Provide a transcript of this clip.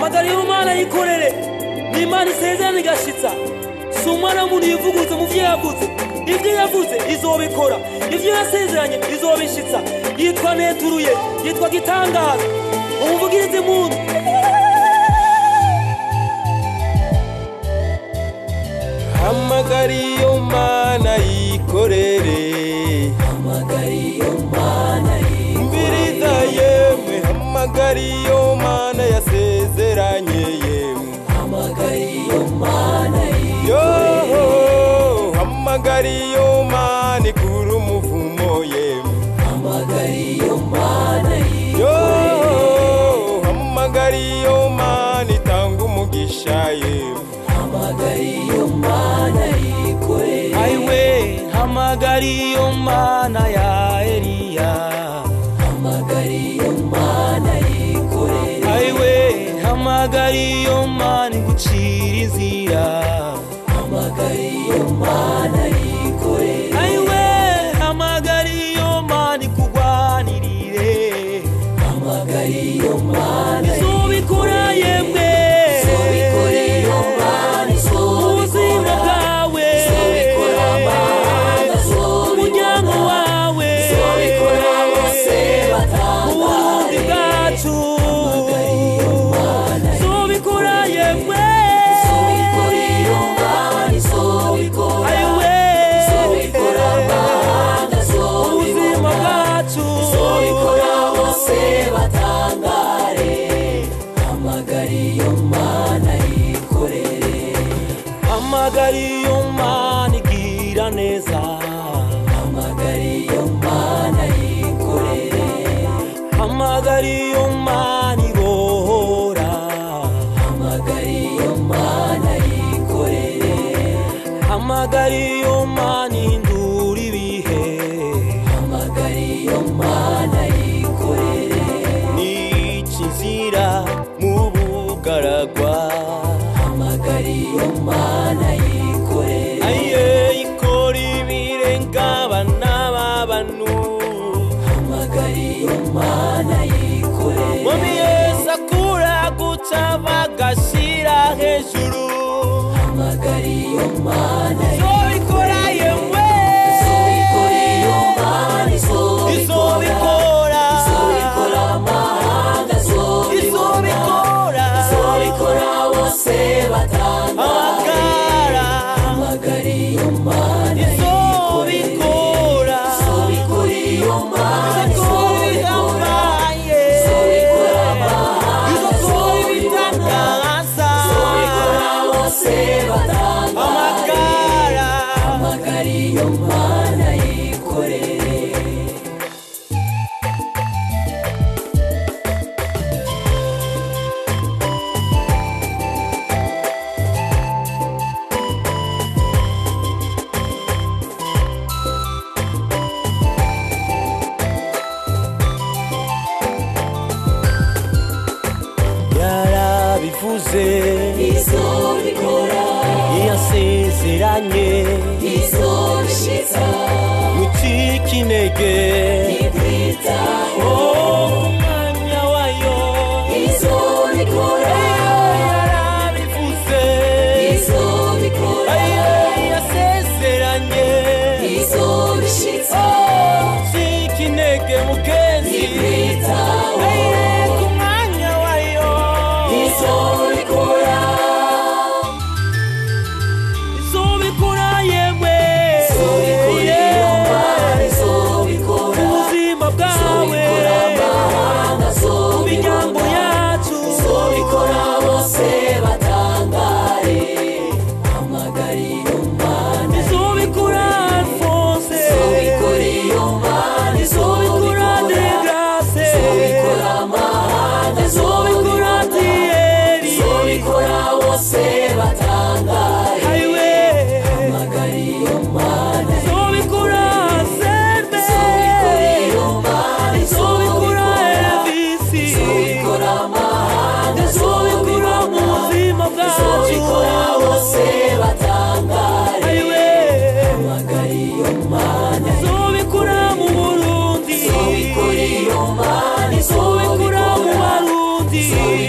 hamagara iyo mana yikorere ni imana isezerana igashitsa si umwana w'umuntu yivuguruza mu byo yavuze ibyo yavuze izobikora ibyo yasezeranye izobishitsa yitwa neturuye yitwa gitangaza umuvugirize muntu hamagara iyo mana yikorere hamagara iyo mana mbiriza yemwe hamagara iyo mana yasezeranye yemwe hamagara iyo mana yoho hamagara iyo mana ikura umuvumo yemwe hamagara iyo mana yoho hamagara iyo mana itanga umugisha yemwe hamagara iyo mana yikorere aiwe hamagara iyo mana ya eliya hamagara iyo mana yikorere aiwe hamagara iyo mana igucira inzira hamagara iyo mana yikorere aiwe hamagara iyo mana ikugwanirire hamagara iyo mana izobikora yemwe izobikora iyo mana ubuzima bwawe izobikora amahanga umuryango wawe izobikora bose uburundi batangare bwacu izobikora yemwe izobikora iyo mana izobikora aiwe izobikora amahanga ubuzima bwacu izobikora bose batangare hamagara iyo mana yikorere hamagara iyo mana igira neza hamagara iyo mana yikorere hamagara iyo mana ibohora hamagara iyo mana yikorere hamagara iyo mana ihindura ibihe hamagara iyo mana yikorere nica inzira mu bugaragwa hamagara iyo mana yikorere aye ikora ibirenga abana b'abantu hamagara iyo mana yikorere Mami Yesu akura guca bagashira hejuru hamagara iyo mana izobikora yewe izobikora iyo mana izobikora izobikora izobikora amahanga izobikora izobikora izobikora bose batangare amagara hamagara iyo mana yikorere izobikora izobikora iyo mana izokora izobikora ibihambaye izobikora amahanga izokora izobikora ibitangaza izobikora bose batangare amagara hamagara iyo mana yikorere yarabivuze izobikora yasezeranye izobishitsa mucika intege ntikwitaho umwanya wayo izobikora yarabivuze izobikora yasezeranye izobishitsa mucika intege mugenzi ntikwitaho ku mwanya wayo izobikora izobikora yemwe izobikora iyo mana izobikora ubuzima bwawe izobikora amahanga mu miryango izobikora yacu izobikora bose batangare hamagara iyo mana izobikora alphonse izobikora iyo mana izobikora de grace izobikora amahanga izobikora tieri izobikora bose batangare aiwe hamagara iyo mana izobikora sembe izobikora iyo mana izobikora elvisi izobikora amahanga izobikora mu buzima bwacu izobikora bose batangare aiwe hamagara iyo mana izobikora mu burundi izobikora iyo mana izobikora mu barundi